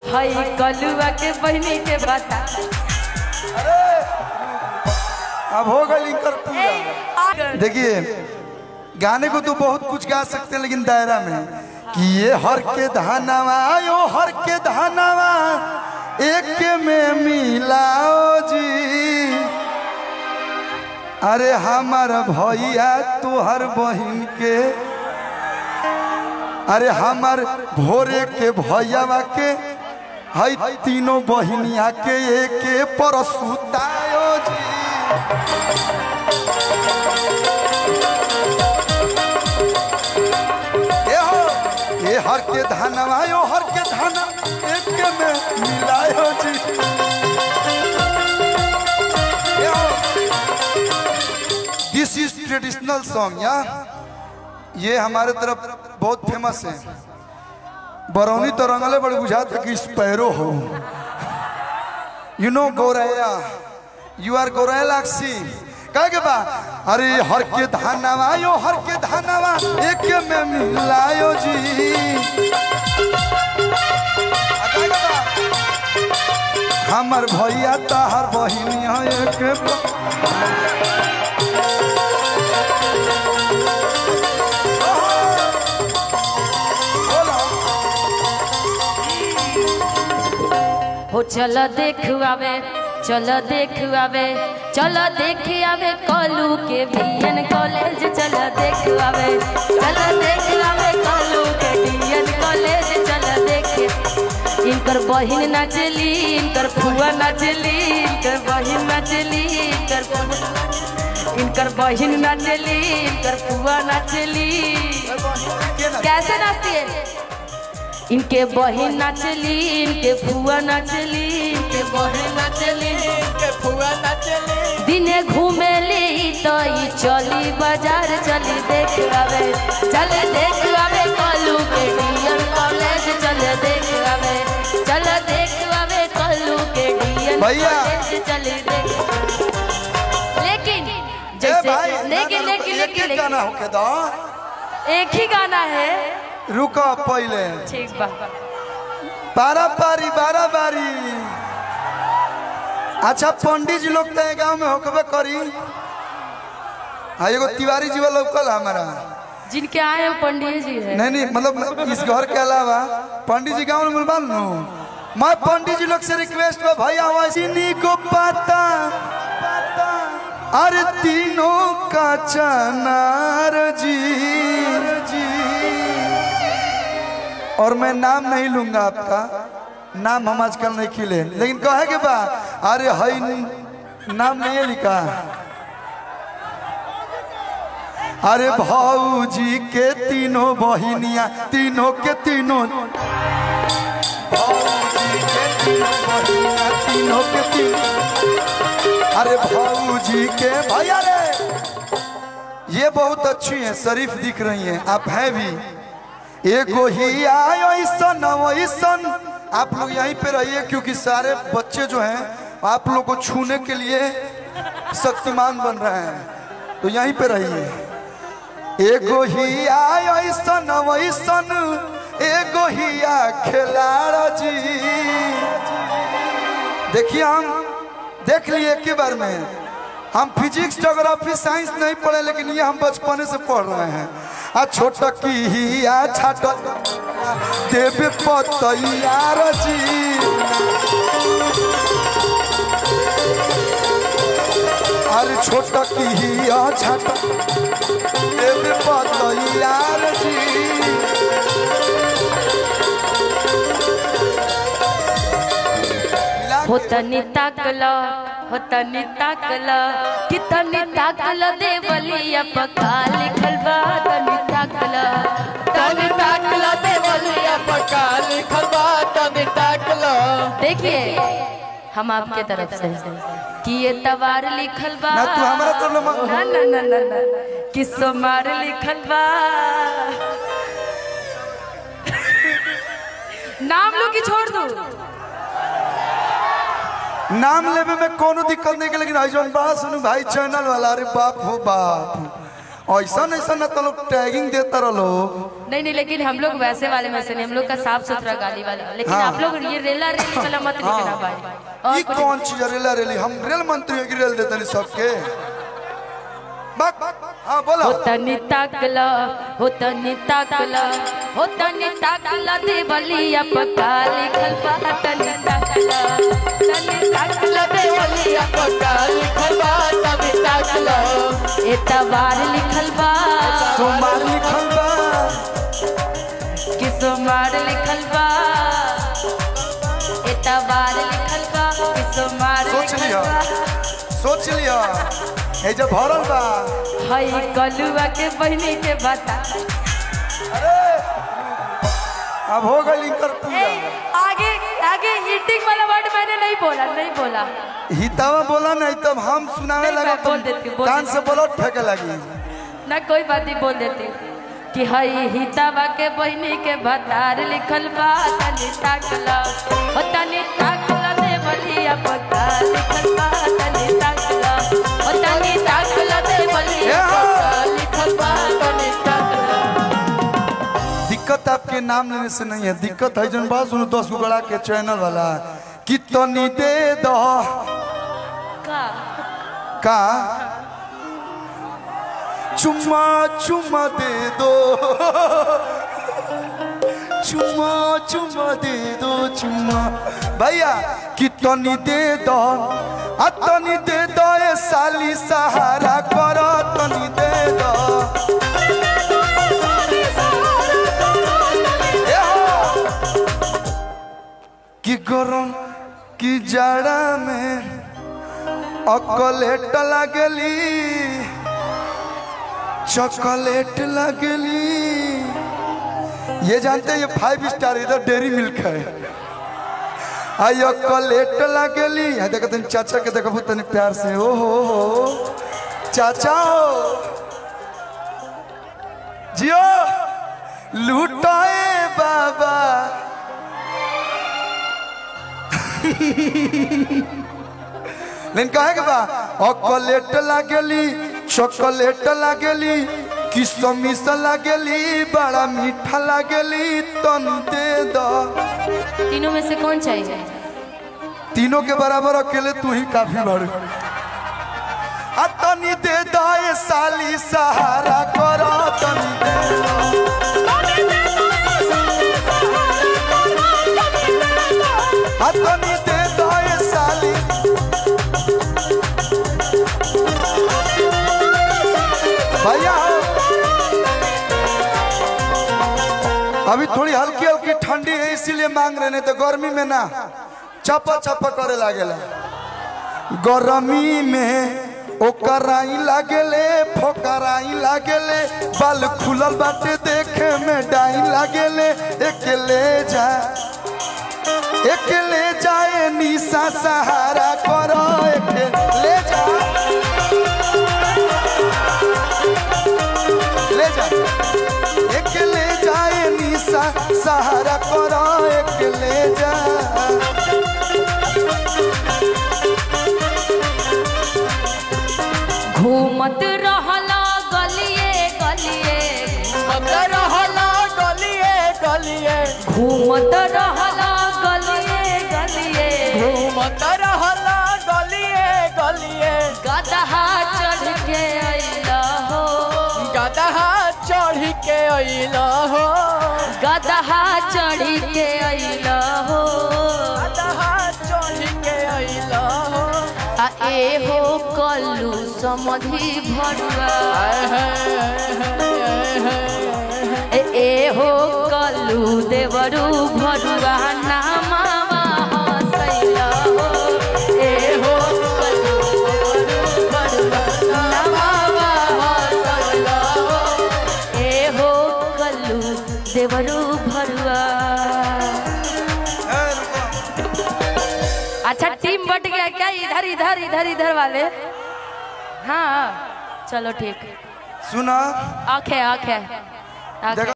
हई कलुआ के बहनी के बता अब हो गई इनकर पूजा देखिए गाने को तो बहुत कुछ गा सकते हैं लेकिन दायरा में कि ये हर के धानावा यो हर के धानावा एक में मिलाओ जी अरे हमार भैया तुहर बहिन के अरे हमार भोरे के भैयावा के हई तीनों बहिनिया के एक पर सुतायो जी ए हो ये हर के धनवा यो हर के धन एक के में मिलायो जी दिस इज ट्रेडिशनल सॉन्ग या ये हमारे तरफ बहुत फेमस है बरौनी तो रंगले बड़े बुझा था कि स्पैरो हो यू नो गौरैया यू आर गौरैया लाक्सी कहे के बा अरे हर के धानावा यो हर के धानावा एक में मिलायो जी आ कहे के बा, हमर भैया ताहर बहिनिया एक प- बोला हो चल देख आवे चल देख आवे चल देख आवे कलू के बीएन कॉलेज चल देख आवे चल देख आवे कलू के बीएन कॉलेज चल देख इनकर बहिन नाचली इनकर फुआ नाचली इनकर बहिन नाचली इनकर फुआ- इनकर बहिन नाचली इनकर फुआ नाचली कैसे नाचती है इनके बहिन नाचली इनके फुआ नाचली इनके बहिन नाचली इनके फुआ नाचली दिने घूमेली तो ई चली बाजार चली देख आवे चल देख आवे कलू के डियन कॉलेज चल देख आवे चल देख आवे कलू के डियन भैया। कॉलेज चल देख लेकिन ए जैसे भाई लेकिन ना, ना, लेकिन एक लेकिन एक गाना लेकिन होके दो एक ही गाना है रुको पहले ठीक बा बारा बारी बारा बारी अच्छा पंडित जी लोग तो ये गांव में होकबे करी हाँ एगो तिवारी जी वाला लौकल हमारा जिनके आए हैं पंडित जी है नहीं नहीं मतलब इस घर के अलावा पंडित जी गांव में मिलवा लो मैं पंडित जी लोग से रिक्वेस्ट है भैया वैसी को पता अरे तीनों का चनार जी जी और मैं नाम नहीं लूंगा आपका नाम हम आजकल नहीं खिले लेकिन कहे के बा अरे हई नाम नहीं है लिखा अरे भाऊजी के तीनों बहिनिया तीनों के तीनों भाऊजी के तीनों बहिनिया तीनों के तीनों अरे भाऊजी के भैया रे ये बहुत अच्छी हैं शरीफ दिख रही हैं आप हैं भी एगो ही आयो ईसन वैसन आप लोग यहीं पे रहिए क्योंकि सारे बच्चे जो हैं आप लोग को छूने के लिए शक्तिमान बन रहे हैं तो यहीं पे रहिए एगो ही आयो ईसन वैसन एगो ही आ खिलाड़ जी देखिए हम देख लिए एक ही बार में हम फिजिक्स जोग्राफी साइंस नहीं पढ़े लेकिन ये हम बचपने से पढ़ रहे हैं आ छोट की ही आ छाट देवे पतैयार जी अरे छोट की ही आ छाट देवे पतैयार जी हो तनी ताकल हो तनी ताकल कि तनी ताकल देवलिया पका लिखल बा तनी ताकल तनी ताकल देवलिया पका लिखल बा तनी ताकल देखिए हम आपके तरफ से कि ये तवार लिखल बा ना तू हमारा तरफ ना मा- ना ना ना ना ना कि सोमार लिखल बा नाम लो कि छोड़ दू नाम लेवे में कोनो दिक्कत नहीं के लेकिन आई जौन बा सुनु भाई चैनल वाला अरे बाप हो बाप ऐसा ऐसा ना तो लोग टैगिंग देता रहो नहीं नहीं लेकिन हम लोग वैसे वाले में से नहीं हम लोग का साफ सुथरा गाली वाला लेकिन हाँ। आप लोग ये रेला रेली वाला मत लिखना भाई और ये कुछ कौन चीज है रेला रेली हम रेल मंत्री की रेल देते नहीं सबके बक हाँ बोला हो तनी ताकला हो तनी ताकला हो तनी ताकला देवलिया पका लिखल बा तनी ताकला तनी ताकला देवलिया पका लिखल बा तनी ताकला एतबार लिखल बा सोमवार लिखल बा कि सोमवार लिखल बा एतबार लिखल बा कि सोमवार सोच लिखल लिया बा सोच लिया ये जब भरल बा हई कलुआ के बहनी के बता अरे अब हो गई इनकर ए, पूरा आगे आगे ईटिंग वाला वर्ड मैंने नहीं बोला नहीं बोला हितावा बोला नहीं तब हम सुनाने नहीं, लगा मैं बोल देती हूँ, बोल कान देती से बोलो फेंके लगी ना कोई बात नहीं बोल देती हूँ। कि हई हितावा के बहनी के भतार लिखल बा तनी ताकला हो तनी ताकला दे बलिया पता लिखल बा तनी ताकला हो तनी ताकला दे बलिया पता लिखल बा तनी ताकला दिक्कत आपके नाम लेने से नहीं है दिक्कत है जन बात सुनो दस गो गड़ा के चैनल वाला कि तनी दे दो का का चुम्मा चुम्मा दे दो चुम्मा चुम्मा दे दो चुम्मा भैया कि तनी दे दो आ तनी दे दो ये साली सहारा करो तनी दे दो ए हो। कि गरम कि जाड़ा में अकलेट लगली चॉकलेट लगली ये जानते हैं ये फाइव स्टार इधर डेरी मिल्क है आई अकलेट लगली है देखो तनी चाचा के देखो तनी प्यार से ओ हो हो चाचा हो जियो लूटाए बाबा लेकिन कहे के बा अकलेट लागेली चॉकलेट लागेली किसमिस लागेली बड़ा मीठा लागेली तन दे दो तीनों में से कौन चाहिए तीनों के बराबर अकेले तू ही काफी बड़ आ तनी दे दो ये साली सहारा करो तनी दे दो आ तनी दे दो ये साली भैया अभी थोड़ी हल्की हल्की ठंडी है इसीलिए मांग रहे नहीं तो गर्मी में ना चपा चपा करे लागेला गर्मी में ओकराई लागेले फोकराई लागेले बाल खुलल बाटे देखे में डाई लागेले एकले जा एकले जाए निशा सहारा करो एकले जा ले जा एकले जाए निशा सहारा करो एकले जा घूमत रहला गलिए गलिए घूमत रहला गलिए गलिए घूमत रहला गलिए गलिए घूमत रहला गलिए गलिए गदहा चढ़ के अइला हो गदहा चढ़ के अइला हो गदहा चढ़ के अइला हो गदहा चढ़ के अइला हो आ ए हो कल्लू समधि भरुआ आय हाय आय हाय आय हाय ए ए हो कल्लू देवरू भरुआ नामावा हसैला हो ए हो कल्लू देवरू भरुआ नामावा हसैला हो ए हो कल्लू देवरू भरुआ अच्छा टीम बट गया क्या इधर इधर इधर इधर वाले हाँ चलो ठीक सुना आखे आखे आखे